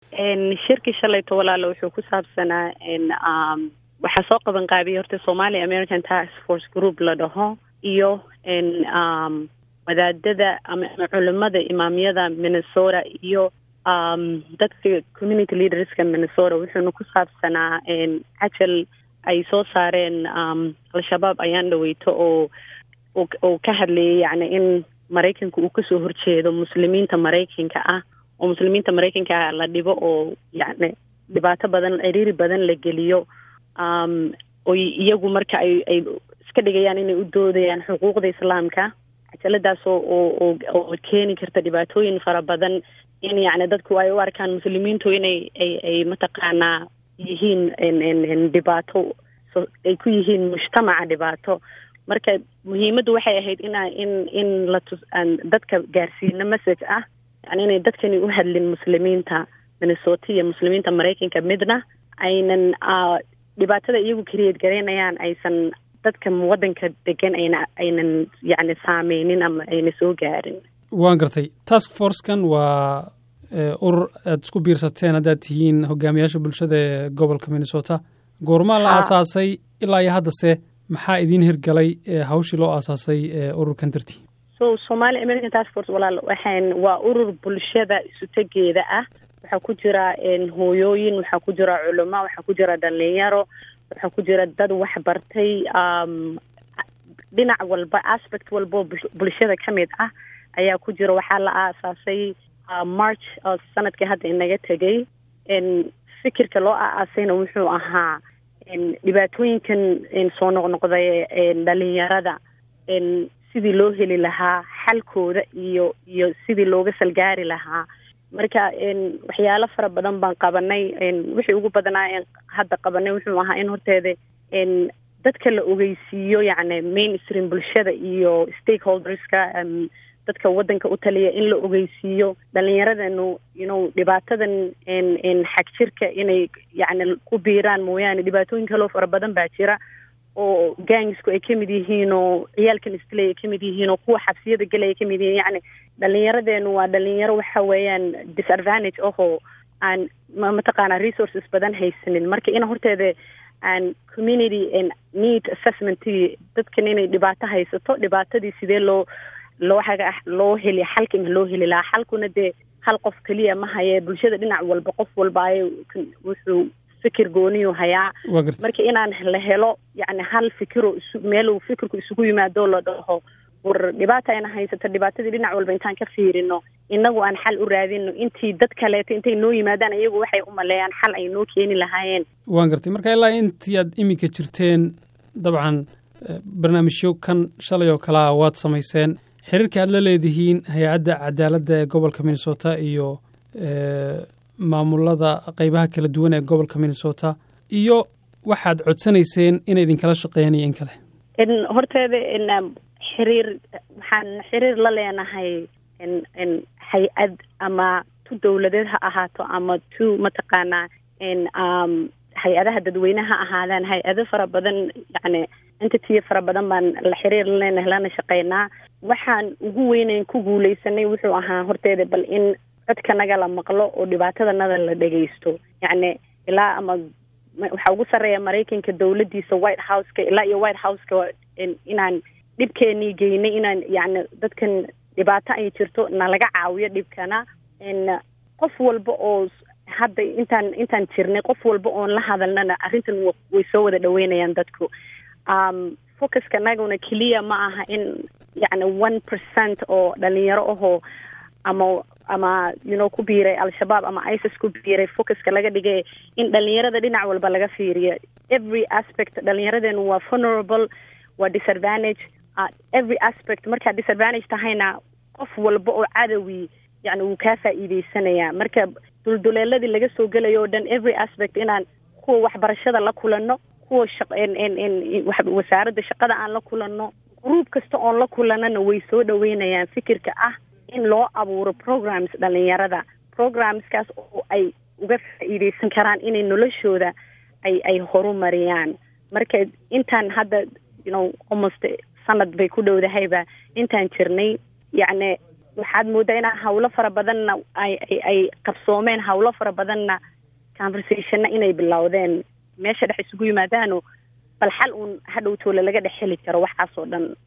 shirkii shalayto walaalo wuxuu ku saabsanaa waxaa soo qaban qaabiyay horta somali american task force group la dhaho iyo wadaadada ama culimada imaamyada minnesota iyo dadka community leaderska minnesota wuxuuna ku saabsanaa cajal ay soo saareen al-shabaab ayaan dhaweyto oo oo ka hadlayay yacni in maraykanka uu kasoo horjeedo muslimiinta maraykanka ah oo muslimiinta maraykanka ah la dhibo oo yacni dhibaato badan ciriiri badan la geliyo oo iyagu marka ay ay iska dhigayaan inay u doodayaan xuquuqda islaamka cajaladaas oo oo oo keeni karta dhibaatooyin fara badan in yacni dadku ay u arkaan muslimiintu inay ay ay mataqaanaa yihiin dhibaato ay ku yihiin mujtamaca dhibaato marka muhiimaddu waxay ahayd ina in in la tus aan dadka gaarsiino message ah yani inay dadkani u hadlin muslimiinta minnesota iyo muslimiinta maraykanka midna aynan dhibaatada iyagu create garaynayaan aysan dadka waddanka degan ayna aynan yacni saameynin ama ayna soo gaarin waan gartay task forcekan waa urur aada isku biirsateen haddaad tihiin hogaamiyaasha bulshada ee gobolka minnesota goormaa la aasaasay ilaa iyo haddase maxaa idiin hirgalay hawshii loo aasaasay ururkan dartii so somali american task force walaal waxaan waa urur bulshada isutegeeda ah waxaa ku jira hooyooyin waxaa ku jira culamo waxaa ku jira dhalinyaro waxaa ku jira dad waxbartay dhinac walba aspect walboo bulshada ka mid ah ayaa ku jira waxaa la aasaasay march sanadkii hadda inaga tegay fikirka loo aaasayna wuxuu ahaa dhibaatooyinkan soo noqnoqday dhalinyarada sidii loo heli lahaa xalkooda iyo iyo sidii looga salgaari lahaa marka waxyaalo fara badan baan qabanay wixii ugu badnaa hadda qabanay wuxuu ahaa in horteeda dadka la ogeysiiyo yacni mainstream bulshada iyo stakeholderska dadka waddanka u taliya in la ogeysiiyo dhalinyaradanu inu dhibaatadan xagjirka inay yacni ku biiraan mooyaane dhibaatooyin kaloo fara badan baa jira oo gangsku ay kamid yihiin oo ciyaalkan istilay ay kamid yihiin oo kuwa xabsiyada gelay ay kamid yihiin yacni dhalinyaradeenu waa dhalinyaro waxa weeyaan disadvantage ahoo aan mataqaanaa resources badan haysanin marka in horteeda aan community need assessmentii dadkan inay dhibaato haysato dhibaatadii sidee loo loo haga loo heli xalka ma loo heli lahaa xalkuna dee hal qof keliya ma haye bulshada dhinac walba qof walba ay wuxuu fikir gooniyu hayaa marka inaan la helo yacni hal fikiro isu meel uu fikirku isugu yimaado la dhaho war dhibaata ayna haysato dhibaatadii dhinac walba intaan ka fiirino inagu aan xal u raadino intii dad kaleeto intay noo yimaadaan iyagu waxay u maleeyaan xal ay noo keeni lahaayeen waan gartay marka ilaa intii aad iminka jirteen dabcan barnaamijyo kan shalay oo kalea waad samayseen xiriirka aad la leedihiin hay-adda cadaaladda ee gobolka minnesota iyo maamulada qeybaha kala duwan ee gobolka minnesota iyo waxaad codsanayseen inay idinkala shaqeeyaan iyo in kale horteeda xiriir waxaan xiriir la leenahay hay-ad ama tu dowladeed ha ahaato ama tu mataqaanaa hay-adaha dadweyne ha ahaadaan hay-ado fara badan yacni entity fara badan baan la xiriir la leenahay lana shaqeynaa waxaan ugu weyneyn ku guuleysanay wuxuu ahaa horteeda bal in codkanaga la maqlo oo dhibaatadanada la dhegeysto yacni ilaa ama waxaa ugu sarreeya maraykanka dowladdiisa white houseka ilaa iyo white houseka inaan dhibkeenii geynay inaan yacni dadkan dhibaato ay jirto nalaga caawiyo dhibkana qof walba oo hadda intaan intaan jirnay qof walba oon la hadalnana arrintan way soo wada dhaweynayaan dadku focuska naguna keliya ma aha in yacni one percent oo dhalinyaro ahoo ama ama you know ku biiray al-shabaab ama isis ku biiray focuska laga dhigay in dhalinyarada dhinac walba laga fiiriyo every aspect dhalinyaradeennu waa vulnerable waa disadvantage uh, every aspect markaad disadvantage tahayna qof walba oo cadowi yacni wuu kaa faa'iideysanayaa marka dulduleeladii laga soo gelayo o dhan every aspect inaan kuwa waxbarashada la kulanno kuwa shaq wasaaradda shaqada aan la kulanno gruub kasta oon la kulanana way soo dhaweynayaan fikirka ah in loo abuuro programs dhalinyarada programskaas oo ay uga faa'iideysan karaan inay noloshooda ay ay horumariyaan marka intaan hadda you know almost sanad bay ku dhowdahayba intaan jirnay yacni waxaad moodaa inaa hawlo fara badanna ay ay ay qabsoomeen hawlo fara badanna conversationna inay bilowdeen meesha dhex isugu yimaadaano bal xal uun hadhow toole laga dhex heli karo waxaasoo dhan